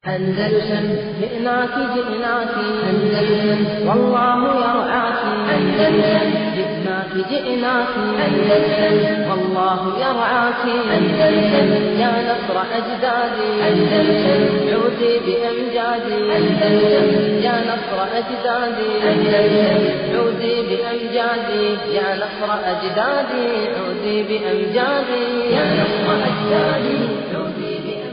أندلسن جئناك جئناك أندلسن والله يرعاك أندلسن جئناك جئناك أندلسن والله يرعاك أندلسن يا نصر أجدادي أندلسن عودي بأمجادي أندلسن يا نصر أجدادي أندلسن عودي بأمجادي يا نصر أجدادي عودي بأمجادي يا نصر أجدادي عودي بأمجادي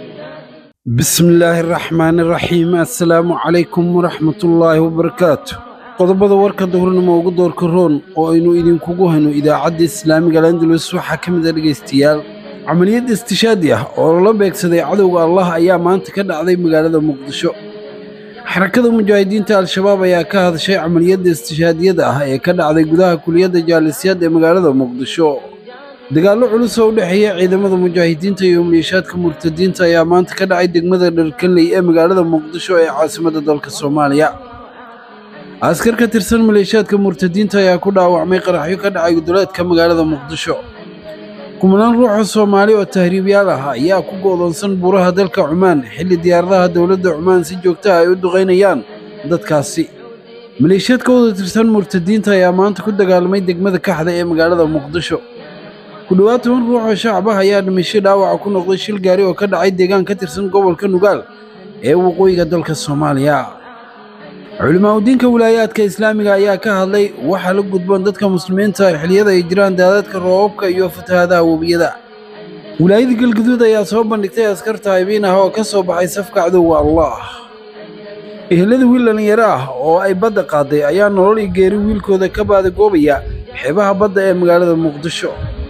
bismillaahi raxmaani raxiim assalaamu calaykum waraxmatullaahi wabarakaatu qodobada warka duhurnimo ugu doorka roon oo aynu idinkugu hayno idaacadda islaamiga landalus waxaa ka mid a dhegaystayaal camaliyad istishaadi ah oo lala beegsaday cadowga allah ayaa maanta ka dhacday magaalada muqdisho xarakada mujaahidiinta al-shabaab ayaa ka hadashay camaliyadda istishaadiyada ah ee ka dhacday gudaha kuliyadda jaalisiyaad ee magaalada muqdisho dagaallo culus oo u dhexeeya ciidamada mujaahidiinta iyo maliishaadka murtadiinta ayaa maanta ka dhacay degmada dharkanley ee magaalada muqdisho ee caasimadda dalka soomaaliya askar ka tirsan maleeshiyaadka murtadiinta ayaa ku dhaawacmay qaraxyo ka dhacay duleedka magaalada muqdisho kumanaan ruuxa soomaali oo tahriibyaal ah ayaa ku go'doonsan buuraha dalka cumaan xilli diyaaradaha dowladda cumaan si joogta ah ay u duqaynayaan dadkaasi maleeshiyaad ka wada tirsan murtadiinta ayaa maanta ku dagaalamay degmada kaxda ee magaalada muqdisho ku dhowaad toban ruux oo shacab ah ayaa dhimasho dhaawaca ku noqday shil gaari oo ka dhacay deegaan ka tirsan gobolka nugaal ee waqooyiga dalka soomaaliya culimaa udiinka wilaayaadka islaamiga ayaa ka hadlay waxaa la gudboon dadka muslimiinta xilliyada ay jiraan daadadka roobabka iyo fatahaadaha webiyada wilaayada galguduud ayaa soo bandhigtay askar taayibiin ah oo ka soo baxay safka cadowga allah ehelada wiil dhallinyaro ah oo ay badda qaaday ayaa nolol iyo geeri wiilkooda ka baadagoobaya xeebaha badda ee magaalada muqdisho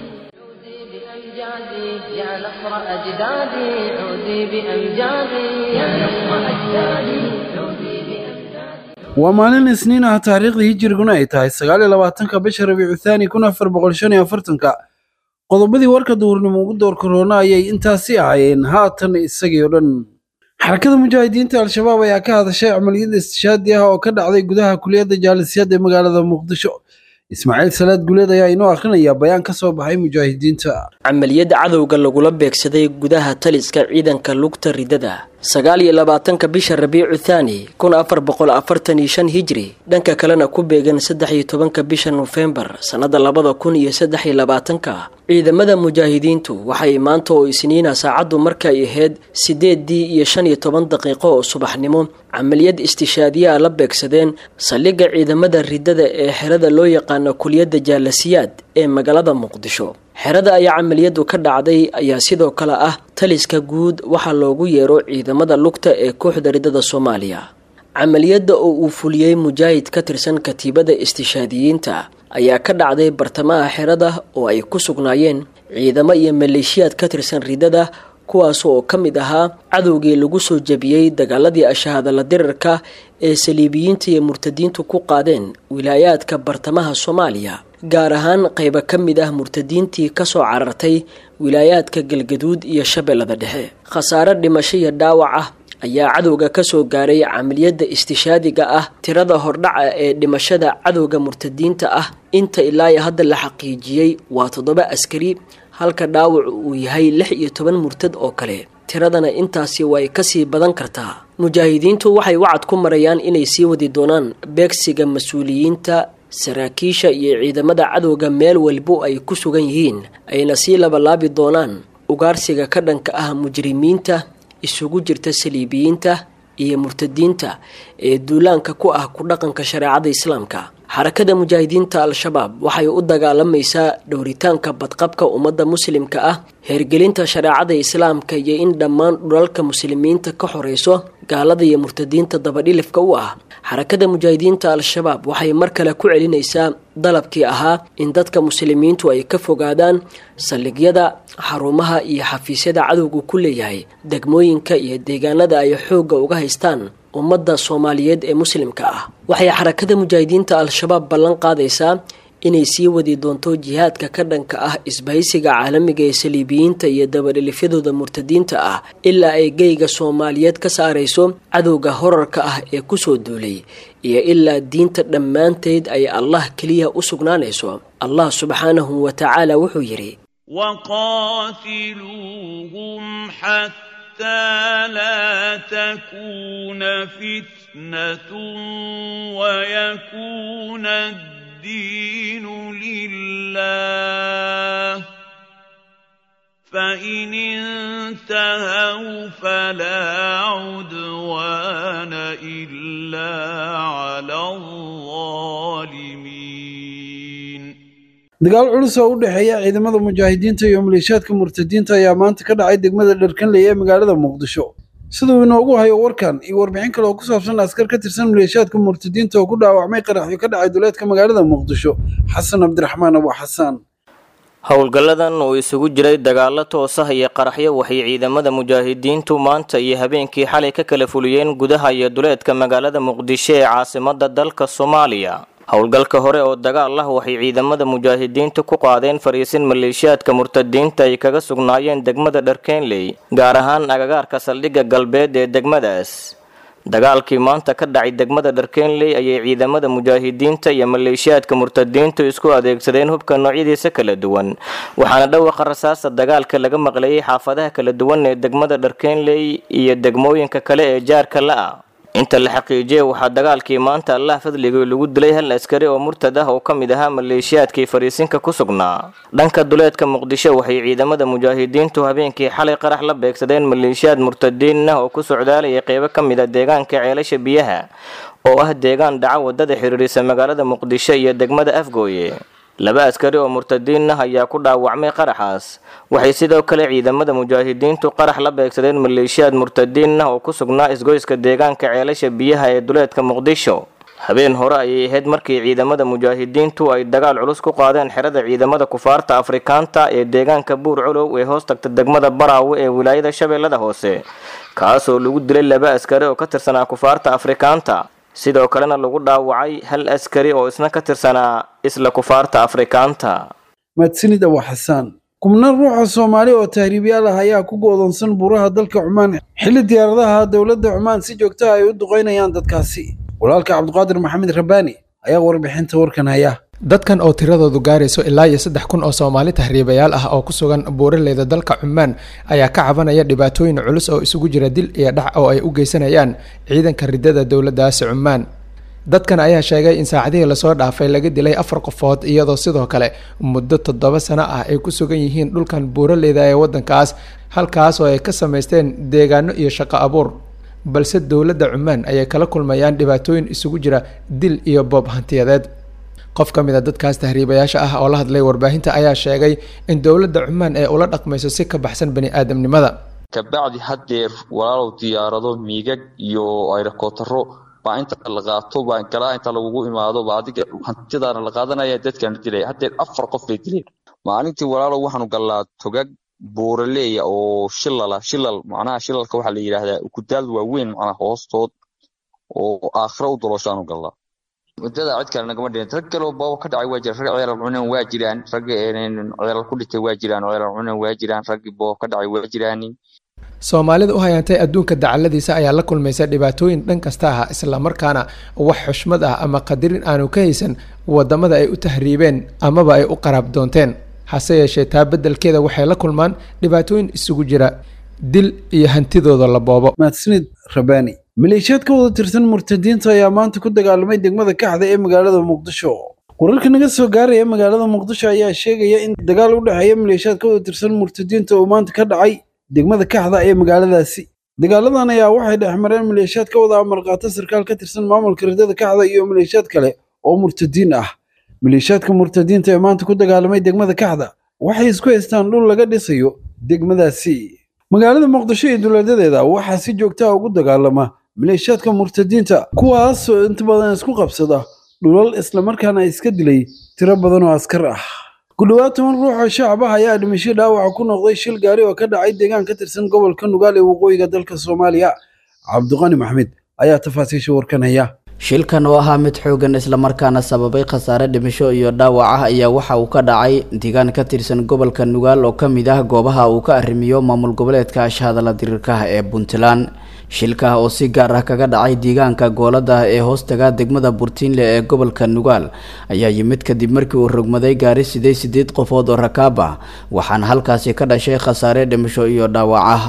بأمجادي يا نصر أجدادي عودي بأمجادي يا نصر أجدادي عودي بأمجادي waa maalin isniin ah taariikhdii hijiriguna ay tahay sagaal iyo labaatanka bisha rabiicu thaani kun afar boqol shan iyo afartanka qodobadii warka duhurnimo ugu door korona ayay intaasi ahaayeen haatan isagii oo dhan xarakada mujaahidiinta al-shabaab ayaa ka hadashay camaliyada istishaadi ah oo ka dhacday gudaha kuliyadda jaalisiyaad ee magaalada muqdisho ismaaciil salaad guleed ayaa inoo akhrinayaa bayaan ka soo baxay mujaahidiinta camaliyadda cadowga lagula beegsaday gudaha taliska ciidanka lugta ridada sagaal iyo labaatanka bisha rabiicu thaani kun afar boqol afartan iyo shan hijri dhanka kalena ku beegan saddex iyo tobanka bisha nofembar sannada labada kun iyo saddex iyo labaatanka ciidamada mujaahidiintu waxay maanta oo isniina saacaddu markay ahayd sideedii iyo shan iyo toban daqiiqo oo subaxnimo camaliyad istishaadiyaa la beegsadeen saldhigga ciidamada ridada ee xerada loo yaqaano kuliyadda jaalasiyaad ee magaalada muqdisho xerada ayaa camaliyadu ka dhacday ayaa sidoo kale ah taliska guud waxaa loogu yeero ciidamada lugta ee kooxda ridada soomaaliya camaliyadda oo uu fuliyey mujaahid ka tirsan katiibada istishaadiyiinta ayaa ka dhacday bartamaha xerada oo ay ku sugnaayeen ciidamo iyo maleeshiyaad ka tirsan ridada kuwaas oo ka mid ahaa cadowgii lagu soo jebiyey dagaaladii ashahadala dirarka ee saliibiyiinta iyo murtadiintu ku qaadeen wilaayaadka bartamaha soomaaliya gaar ahaan qayba ka mid ah murtadiintii kasoo carartay wilaayaadka galgaduud iyo shabeellada dhexe khasaare dhimasho iyo dhaawac ah ayaa cadowga kasoo gaaray camaliyadda istishaadiga ah tirada hordhaca ee dhimashada cadowga murtadiinta ah inta ilaa iyo hadda la xaqiijiyey waa toddoba askari halka dhaawac uu yahay lix iyo toban murtad oo kale tiradana intaasi way kasii badan kartaa mujaahidiintu waxay wacad ku marayaan inay sii wadi doonaan beegsiga mas-uuliyiinta saraakiisha iyo ciidamada cadowga meel walbo ay ku sugan yihiin ayna sii labalaabi doonaan ugaarsiga ka dhanka ah mujrimiinta isugu jirta saliibiyiinta iyo murtadiinta ee duulaanka ku ah ku dhaqanka shareecada islaamka xarakada mujaahidiinta al-shabaab waxay u dagaalamaysaa dhowritaanka badqabka ummadda muslimka ah heergelinta shareecada islaamka iyo in dhammaan dhulalka muslimiinta ka xoreyso gaalada iyo murtadiinta dabadhilifka u ah xarakada mujaahidiinta al-shabaab waxay mar kale ku celinaysaa dalabkii ahaa in dadka muslimiintu ay ka fogaadaan saldhigyada xarumaha iyo xafiisyada cadowgu ku leeyahay degmooyinka iyo deegaanada ay xoogga uga haystaan ummadda soomaaliyeed ee muslimka ah waxay xarakada mujaahidiinta al-shabaab ballan qaadaysaa inay sii wadi doonto jihaadka ka dhanka ah isbahaysiga caalamiga ee saliibiyiinta iyo dabadhilifyadooda murtadiinta ah ilaa ay geyga soomaaliyeed ka saarayso cadowga horarka ah ee kusoo duulay iyo ilaa diinta dhammaanteed ay allah keliya u sugnaanayso allah subxaanahu wa tacaala wuxuu yidhi وقاتلوهم حتى حتى لا تكون فتنة ويكون الدين لله فإن انتهوا فلا عدوان إلا على الظالمين dagaal culus oo u dhexeeya ciidamada mujaahidiinta iyo maleeshiyaadka murtadiinta ayaa maanta ka dhacay degmada dharkanley ee magaalada muqdisho siduu inoogu hayo warkan iyo warbixin kale oo ku saabsan askar ka tirsan maleeshiyaadka murtadiinta oo ku dhaawacmay qaraxyo ka dhacay duleedka magaalada muqdisho xasan cabdiraxmaan abu xasaan howlgalladan uu isugu jiray dagaalo toos ah iyo qaraxyo waxay ciidamada mujaahidiintu maanta iyo habeenkii xalay ka kala fuliyeen gudaha iyo duleedka magaalada muqdisho ee caasimada dalka soomaaliya howlgalka hore oo dagaal ah waxay ciidamada mujaahidiintu ku qaadeen fariisin maleeshiyaadka murtadiinta ay kaga sugnaayeen degmada dharkeenley gaar ahaan agagaarka saldhigga galbeed ee degmadaas dagaalkii maanta ka dhacay degmada dharkeenley ayay ciidamada mujaahidiinta iyo maleeshiyaadka murtadiintu isku adeegsadeen hubka noocyadiisa kala duwan waxaana dhawaqa rasaasta dagaalka laga maqlayay xaafadaha kala duwan ee degmada dharkeenley iyo degmooyinka kale ee jaarka la-ah inta la xaqiijiyay waxaa dagaalkii maanta allah fadligii lagu dilay hal askari oo murtad ah oo ka mid ahaa maleeshiyaadkii fariisinka ku sugnaa dhanka duleedka muqdisho waxay ciidamada mujaahidiintu habeenkii xalay qarax la beegsadeen maleeshiyaad murtadiin ah oo ku socdaalayay qeybo ka mid a deegaanka ceelasha biyaha oo ah deegaan dhaca wadada xiriirisa magaalada muqdisho iyo degmada afgooye laba askari oo murtadiin ah ayaa ku dhaawacmay qaraxaas waxay sidoo kale ciidamada mujaahidiintu qarax la beegsadeen maleeshiyaad murtadiin ah oo ku sugnaa isgoyska deegaanka ceelasha biyaha ee duleedka muqdisho habeen hore ayay ahayd markii ciidamada mujaahidiintu ay dagaal culus ku qaadeen xerada ciidamada kufaarta afrikaanta ee deegaanka buur colow ee hoos tagta degmada baraawe ee wilaayada shabeellada hoose kaasoo lagu dilay laba askari oo ka tirsanaa kufaarta afrikaanta sidoo kalena lagu dhaawacay hal askari oo isna ka tirsanaa isla kufaarta afrikaanta mahadsanid abu xasaan kubnan ruuxa soomaali oo tahriibyaal ah ayaa ku go'doonsan buuraha dalka cumaan xilli diyaaradaha dowladda cumaan si joogta ah ay u duqaynayaan dadkaasi walaalka cabdiqaadir maxamed rabbaani ayaa warbixinta warkan haya dadkan oo tiradoodu gaarayso ilaa iyo saddex kun oo soomaali tahriibayaal ah oo ku sugan buuraleyda dalka cumaan ayaa ka cabanaya dhibaatooyin culus oo isugu jira dil iyo dhac oo ay u geysanayaan ciidanka ridada dowladdaasi cumaan dadkan ayaa sheegay in saacadihii lasoo dhaafay laga dilay afar qofood iyadoo sidoo kale muddo toddoba sano ah ay ku sugan yihiin dhulkan buuraleyda ee waddankaas halkaas oo ay ka samaysteen deegaano iyo shaqo abuur balse dowladda cumaan ayay kala kulmayaan dhibaatooyin isugu jira dil iyo boob hantiyadeed qof ka mid a dadkaas tahriibayaasha ah oo la hadlay warbaahinta ayaa sheegay in dowladda cumaan ee ula dhaqmayso si ka baxsan bani aadamnimada kabacdi haddeer walaalow diyaarado miigag iyo ayrokotaro baa inta la qaato baa galaa inta lagugu imaado baa adiga hantidaana la qaadanaya dadkaana dilaya haddeer afar qof bay dileen maalintii walaalow waxaanu gallaa togag buuraleeya oo shilala shilal macnaha shilalka waxaa la yidhaahdaa ukudaal waaweyn macnaha hoostood oo aakhira u dolooshaanu gallaa muddada cid kale nagama dhihin rag kaloo booba ka dhacay waa jira rag ceelal cunan waa jiraan rag ceelal ku dhintay waa jiraan ceelal cunan waa jiraan raggii booba ka dhacay waa jiraan soomaalida u hayantay adduunka dacaladiisa ayaa la kulmaysa dhibaatooyin dhan kasta ah islamarkaana wax xushmad ah ama qadirin aanu ka haysan wadamada ay u tahriibeen amaba ay u qaraab doonteen hase yeeshee taa beddelkeeda waxay la kulmaan dhibaatooyin isugu jira dil iyo hantidooda la boobo mahadsanid rabbaani maleeshiyaad ka wada tirsan murtadiinta ayaa maanta ku dagaalamay degmada kaxda ee magaalada muqdisho wararka naga soo gaaraya magaalada muqdisho ayaa sheegaya in dagaal u dhexeeya maleeshiyaad ka wada tirsan murtadiinta oo maanta ka dhacay degmada kaxda ee magaaladaasi dagaaladan ayaa waxay dhex mareen maleeshiyaad ka wada amar qaata sarkaal ka tirsan maamulka ridada kaxda iyo maleeshiyaad kale oo murtadiin ah maleeshiyaadka murtadiinta ee maanta ku dagaalamay degmada kaxda waxay isku haystaan dhul laga dhisayo degmadaasi magaalada muqdisho iyo duleedadeeda waxaa si joogta ah ugu dagaalama maleeshiyaadka murtadiinta kuwaasoo inta badan isku qabsada dhulal islamarkaana iska dilay tiro badan oo askar ah ku dhowaad toban ruux oo shacab ah ayaa dhimasho dhaawaca ku noqday shil gaari oo ka dhacay deegaan ka tirsan gobolka nugaal ee waqooyiga dalka soomaaliya cabdiqani maxmed ayaa tafaasiisha warkan haya shilkan oo ahaa mid xoogan islamarkaana sababay khasaare dhimasho iyo dhaawac ah ayaa waxa uu ka dhacay deegaan ka tirsan gobolka nugaal oo ka mid ah goobaha uu ka arrimiyo maamul goboleedka ashahadala diriirkaha ee puntland shilka oo si gaar ah kaga dhacay deegaanka goolada ee hoostaga degmada burtiinle ee gobolka nugaal ayaa yimid kadib markii uu rogmaday gaari sidee sideed qofood oo rakaab ah waxaana halkaasi ka dhashay khasaare dhimasho iyo dhaawac ah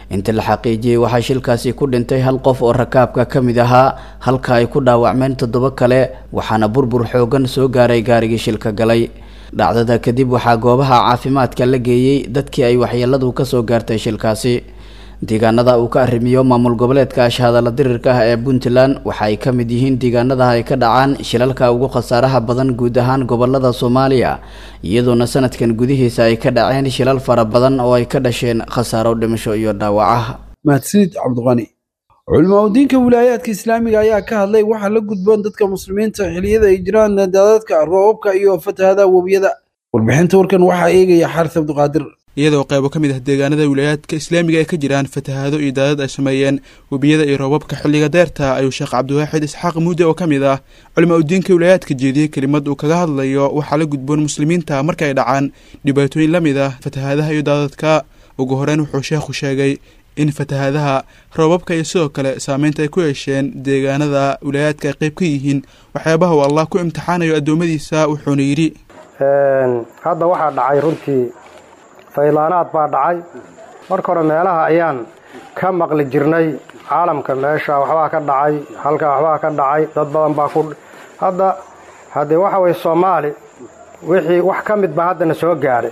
inta la xaqiijiyey waxaa shilkaasi ku dhintay hal qof oo rakaabka ka mid ahaa halka ay ku dhaawacmeen toddoba kale waxaana burbur xoogan soo gaaray gaarigii shilka galay dhacdada kadib waxaa goobaha caafimaadka la geeyey dadkii ay waxyeeladu kasoo gaartay shilkaasi deegaanada uu ka arrimiyo maamul goboleedka ashhadalla dirirka ah ee puntland waxa ay ka mid yihiin deegaanada ay ka dhacaan shilalka ugu khasaaraha badan guud ahaan gobolada soomaaliya iyadoona sanadkan gudihiisa ay ka dhaceen shilal fara badan oo ay ka dhasheen khasaaro dhimasho iyo dhaawacaha mahadsanid cabdiqani culimaa udiinka wilaayaadka islaamiga ayaa ka hadlay waxaa la gudboon dadka muslimiinta xiliyada ay jiraan daadadka roobabka iyo fatahada webiyada warbixinta warkan waxaa eegaya xaaris cabdiqaadir iyadoo qaybo ka mid ah deegaanada wilaayaadka islaamiga ay ka jiraan fatahaado iyo daadad ay sameeyeen webiyada iyo roobabka xilliga deerta ayuu sheekh cabdiwaaxid isxaaq muude oo ka mid ah culimaa udiinka wilaayaadka jeediyey kelimad uu kaga hadlayo waxaa la gudboon muslimiinta marka ay dhacaan dhibaatooyin la mid ah fatahaadaha iyo daadadka ugu horeyn wuxuu sheekhu sheegay in fatahaadaha roobabka iyo sidoo kale saameynta ay ku yeesheen deegaanada wilaayaadka ay qayb ka yihiin waxyaabaha uu allah ku imtixaanayo addoommadiisa wuxuuna yidhi hadda waxaa dhacay runtii faylaanaad baa dhacay marka hore meelaha ayaan ka maqli jirnay caalamka meesha waxbaa ka dhacay halkaa waxbaa ka dhacay dad badan baa ku hadda haddee waxa weye soomaali wixii wax ka mid baa haddana soo gaadhay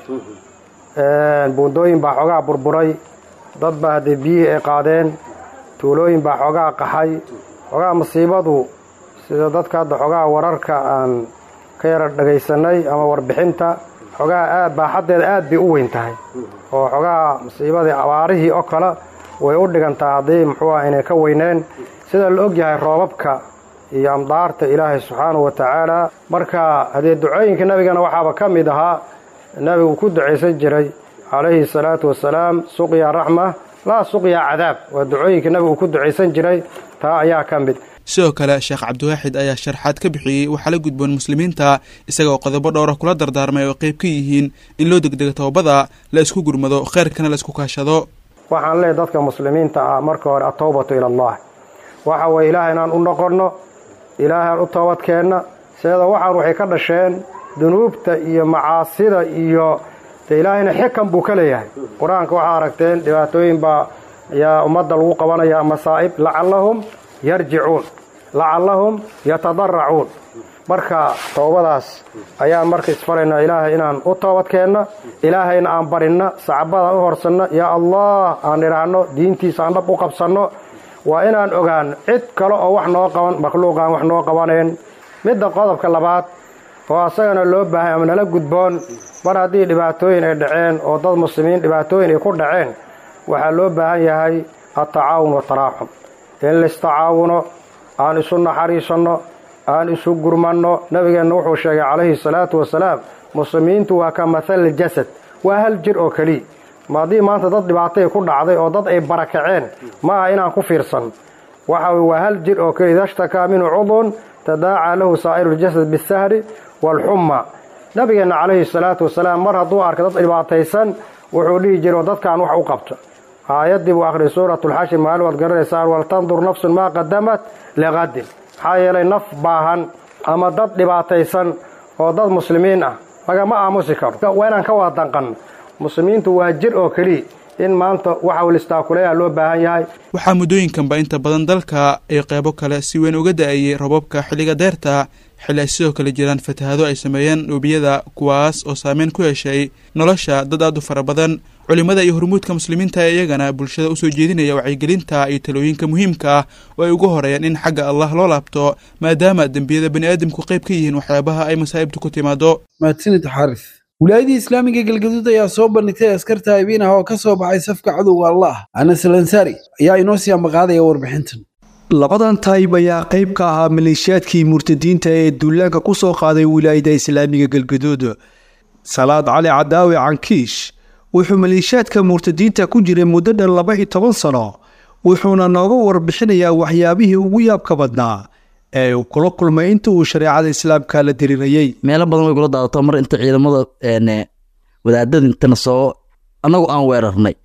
buundooyin baa xoogaa burburay dad baa haddee biyihii ay qaadeen tuulooyin baa xoogaa qaxay xoogaa masiibadu sida dadka hadda xoogaa wararka aan ka yara dhagaysanay ama warbixinta xoogaa aad baaxaddeeda aad bay u weyn tahay oo xoogaa masiibadii abaarihii oo kale way u dhigantaa haddii muxuu ah inay ka weyneen sida la og yahay roobabka iyo amdaarta ilaahay subxaanahu wa tacaala marka haddee ducooyinka nebigana waxaaba ka mid ahaa nebigu ku ducaysan jiray calayhi salaatu wasalaam suqya raxma laa suqya cadaab waa ducooyinka nebigu ku ducaysan jiray taa ayaa ka mid sidoo kale sheekh cabdiwaaxid ayaa sharxaad ka bixiyey waxaa la gudboon muslimiinta isagaoo qodobo dhowra kula dardaarmay oo qayb ka yihiin in loo degdego toobada la isku gurmado kheyrkana la isku kaashado waxaan leeyahy dadka muslimiinta ah marka hore atowbatu ila allah waxa weye ilaahay inaan u noqonno ilaahaan u toobadkeenna seeda waxaan waxay ka dhasheen dunuubta iyo macaasida iyo de ilaahayna xikan buu ka leeyahay qur-aanka waxaa aragteen dhibaatooyin baa ayaa ummadda lagu qabanaya masaa'ib lacallahum yarjicuun lacallahum yatadaracuun marka toobadaas ayaan marka isfaraynaa ilaahay inaan u toobadkeenna ilaahayna aan barinna sacbadaan u horsanno yaa allah aan idhaahno diintiisa aan dhab u qabsanno waa inaan ogaano cid kale oo wax noo qaban makhluuqaan wax noo qabaneen midda qodobka labaad oo asagana loo baahay ama nala gudboon mar haddii dhibaatooyin ay dhaceen oo dad muslimiin dhibaatooyin ay ku dhaceen waxaa loo baahan yahay atacaawun wataraaxum in laistacaawuno aan isu naxariisanno aan isu gurmanno nabigeenna wuxuu sheegay calayhi salaatu wasalaam muslimiintu waa ka mathal jasad waa hal jir oo keliya ma haddii maanta dad dhibaatay ku dhacday oo dad ay barakaceen ma aha inaan ku fiirsan waxa weye waa hal jir oo keliya idashtakaa minhu cudun tadaacaa lahu saa'iruljasad bisahri waalxumma nabigeenna calayhi salaatu wasalaam mar hadduu arkay dad dhibaataysan wuxuu dhihi jiray oo dadkaan wax u qabto aayaddii buu akhriya suuratulxashir maalin waad garanaysaan waltandur nafsun maa qadamat liqadin maxaa yeelay naf baahan ama dad dhibaataysan oo dad muslimiin ah lagama aamusi karo waa inaan ka wada danqanno muslimiintu waa jir oo keliya in maanta waxa listaakuleeyaha loo baahan yahay waxaa muddooyinkanba inta badan dalka ay qeybo kale si weyn uga da-ayay robabka xilliga deerta xilli ay sidoo kale jiraan fatahaado ay sameeyeen webiyada kuwaas oo saameyn ku yeeshay nolosha dad aad u fara badan culimada iyo hormuudka muslimiinta ee iyagana bulshada usoo jeedinaya wacyigelinta iyo talooyinka muhiimka ah oo ay ugu horeeyaan in xagga allah loo laabto maadaama dembiyada bani aadamku qayb ka yihiin waxyaabaha ay masaa'ibtu ku timaado mahadsanid xaaris wilaayadii islaamiga galgaduud ayaa soo bandhigtay askarta abiin ah oo ka soo baxay safka cadowga allah anas alansaari ayaa inoo sii ambaqaadaya warbixintan labadan taayib ayaa qayb ka ahaa maleeshiyaadkii murtadiinta ee duulaanka ku soo qaaday wilaayada islaamiga galgaduud salaad cali cadaawi cankiish wuxuu maleeshiyaadka murtadiinta ku jiray muddo dhan laba iyo toban sano wuxuuna nooga warbixinayaa waxyaabihii ugu yaabka badnaa ee uu kula kulmay inta uu shareecada islaamka la diriirayey meelo badan way kula daadato mar inta ciidamada wadaadada intana soo annagu aan weerarnay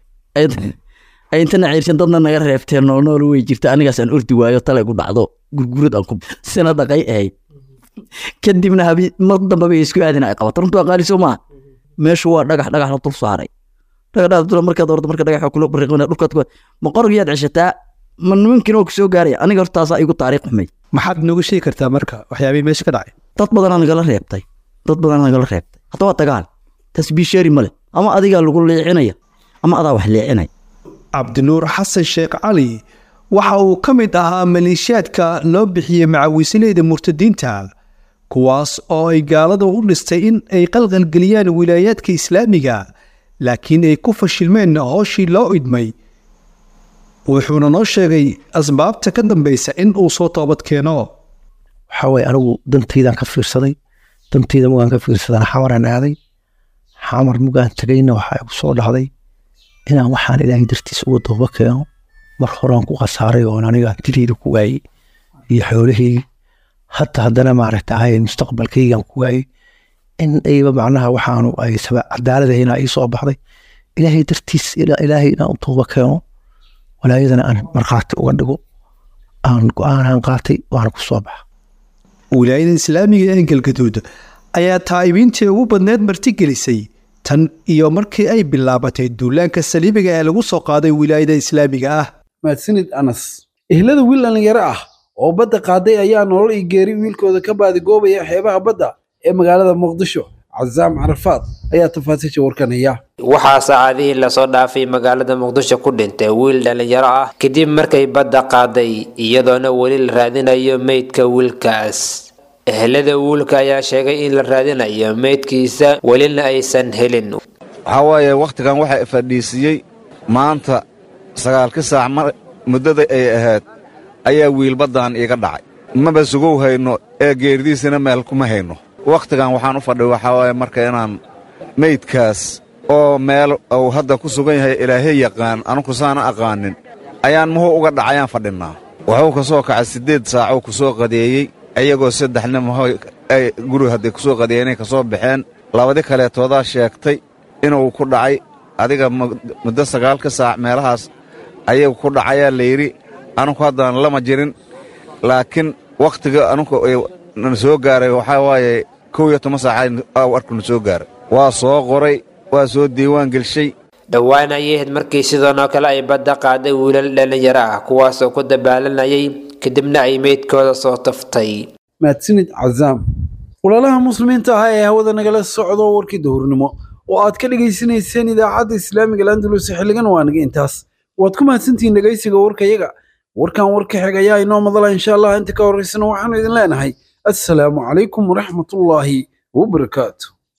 ay intana ciirsan dadna naga reebteen noolnool way jirta anigaas aan ordi waayo tale gu dhacdo gurgurad aan ku sina dhaqay ahayd kadibna habi mar dambe bay isku aadin ay qabato runtu aqaali soo maaha meeshu waa dhagax dhagax la dul saaray dhagadhaadula markaad ordo marka dhagaxa kula bariiqmina dhulkaad ku ma qorigiyaad ceshataa ma nimankiina oo kusoo gaaraya aniga hortaasaa igu taariikh xumay maxaad nooga sheegi kartaa marka waxyaabihii meesha ka dhacay dad badanaa nagala reebtay dad badanaa nagala reebtay hadda waa dagaal tasbiisheeri male ama adigaa lagu leecinaya ama adaa wax leecinaya cabdinuur xasan sheekh cali waxa uu ka mid ahaa maleeshiyaadka loo bixiyey macawiisleyda murtadiinta kuwaas oo ay gaalada u dhistay in ay qalqalgeliyaan wilaayaadka islaamiga laakiin ay ku fashilmeen hooshii loo idmay wuxuuna noo sheegay asbaabta ka dambaysa in uu soo toobad keeno waxaa waye anigu dantaydaan ka fiirsaday dantayda mugaan ka fiirsadana xamaraan aaday xamar mugaan tegayna waxaa igu soo dhacday inaan waxaan ilaahay dartiisa uga dooba keeno mar horaan ku khasaaray oon aniga dileyda ku waayey iyo xoolahaygi hata haddana maaragta ahay mustaqbalkaygan ku waayey in ayba macnaha waxaanu ay cadaaladahayna ii soo baxday ilaahay dartiis ilaahay inaan u tooba keeno walaayadana aan markhaati uga dhigo aan go-aanaan qaatay waana ku soo baxa wilaayada islaamiga ee galgaduud ayaa taa'ibiintii ugu badneed martigelisay tan iyo markii ay bilaabatay duulaanka saliibiga ee lagu soo qaaday wilaayada islaamiga ah mahadsanid anas ehlada wiil dhallinyaro ah oo badda qaaday ayaa nolol iyo geeri wiilkooda ka baadigoobaya xeebaha badda ee magaalada muqdisho casaam carafaad ayaa tafaasiisha warkanaya waxaa saacadihii lasoo dhaafay magaalada muqdisho ku dhintay wiil dhallinyaro ah kadib markay badda qaaday iyadoona weli la raadinayo meydka wiilkaas ehelada wiilka ayaa sheegay in la raadinayo meydkiisa welina aysan helin waxaa waaye wakhtigan waxaa fadhiisiiyey maanta sagaalkii saac muddada ay ahayd ayaa wiil baddan iiga dhacay maba sugow hayno ee geeridiisina meel kuma hayno wakhtigan waxaan u fadhiy waxaa waaye marka inaan meydkaas oo meel uu hadda ku sugan yahay ilaahay yaqaan anugu saana aqaanin ayaan muhuu uga dhacayaan fadhinnaa wuxuu ka soo kacay siddeed saacuu ku soo qadeeyey iyagoo saddexna muxuu ay guriga hadday ku soo qadeeyenay ka soo baxeen labadi kaleetoodaa sheegtay inuu ku dhacay adiga muddo sagaalka saac meelahaas ayagu ku dhacayaa layidhi anugu haddaan lama jirin laakiin wakhtiga anugu na soo gaaray waxaa waaye kow iyo toban saaca arkuna soo gaaray waa soo qoray waa soo diiwaan gelshay dhowaan ayay ahayd markii sidan oo kale ay badda qaaday wiilal dhallinyaro ah kuwaasoo ku dabaalanayay kadibna ay meydkooda soo taftay mahadsanid cazaam walaalaha muslimiinta ah ee hawada nagala socdo warkii duhurnimo oo aad ka dhegaysanayseen idaacadda islaamiga landalus xilligan waa naga intaas waad ku mahadsantihiin dhegaysiga warkayaga warkan warka xig ayaa inoo madala insha allah inta ka horraysana waxaanu idin leenahay assalaamu calaykum waraxmatullaahi wabarakaatu